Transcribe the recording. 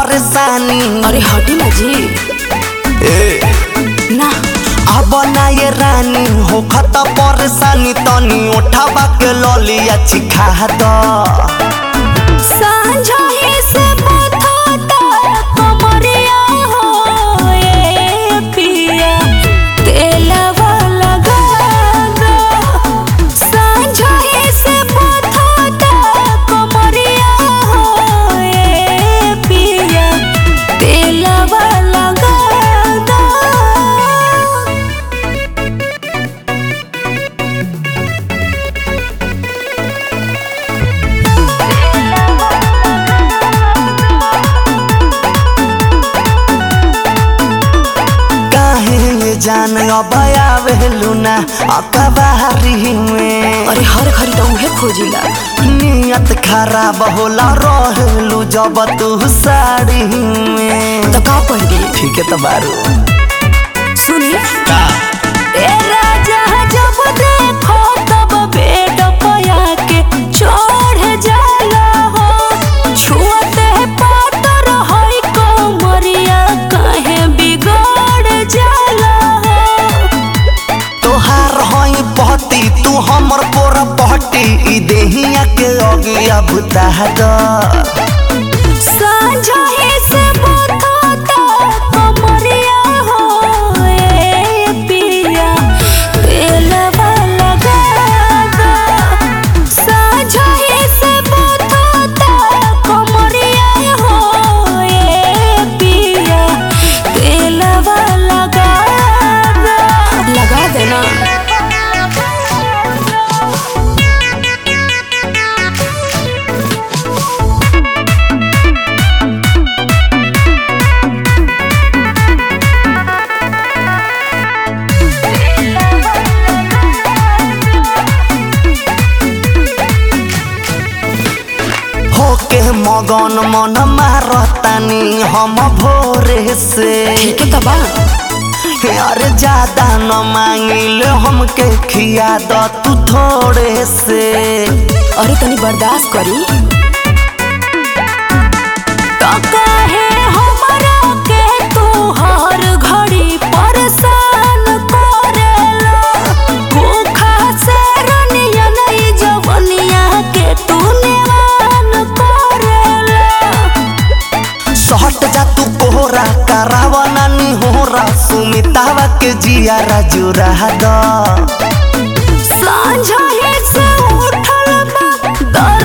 परेशानी अरे हटी ना जी ए ना अब ना ये रानी हो खत परेशानी तनी उठावा के ललिया चिखा द सांझा ही से बथाता कमरिया हो ए पिया तेलवा लगा दो सांझा ही से बथाता कमरिया हो ए पिया तेलवा लगा दो काहे ये जान अब आवेलू ना अकबारी में अरे हर घड़ी तो उहे खोजिला नियत खराब होला रहेलू जब तू साड़ी में तो का पहली ठीक है तो बारू सुनी का ए राजा जब देखो तब बेड पया के चढ़ जाला हो छुअते पातर हई कमरिया काहे बिगड़ जाला हो तोहार हई बहती तू हमर पोर बहती ई देहिया के अगिया बुता द सांझा ही से बथाता कमरिया हो ए पिया तेलवा लगा दो सांझा ही से बथाता कमरिया हो ए पिया तेलवा लगा दो लगा देना होके मगन मन मारतानी हम भोरे से ठीक है तबा अरे ज्यादा न मांगिल हमके खिया द तू थोड़े से अरे तनी बर्दाश्त करी तो काहे हमरा के तू हर घड़ी परेशान करेला भूखा से रनिया नहीं जवनिया के तू नेवान करेला सहट जा तू कोहरा करावा नानी होरा सुमितावा के जिया जुरा द सांझा ही से उठल बा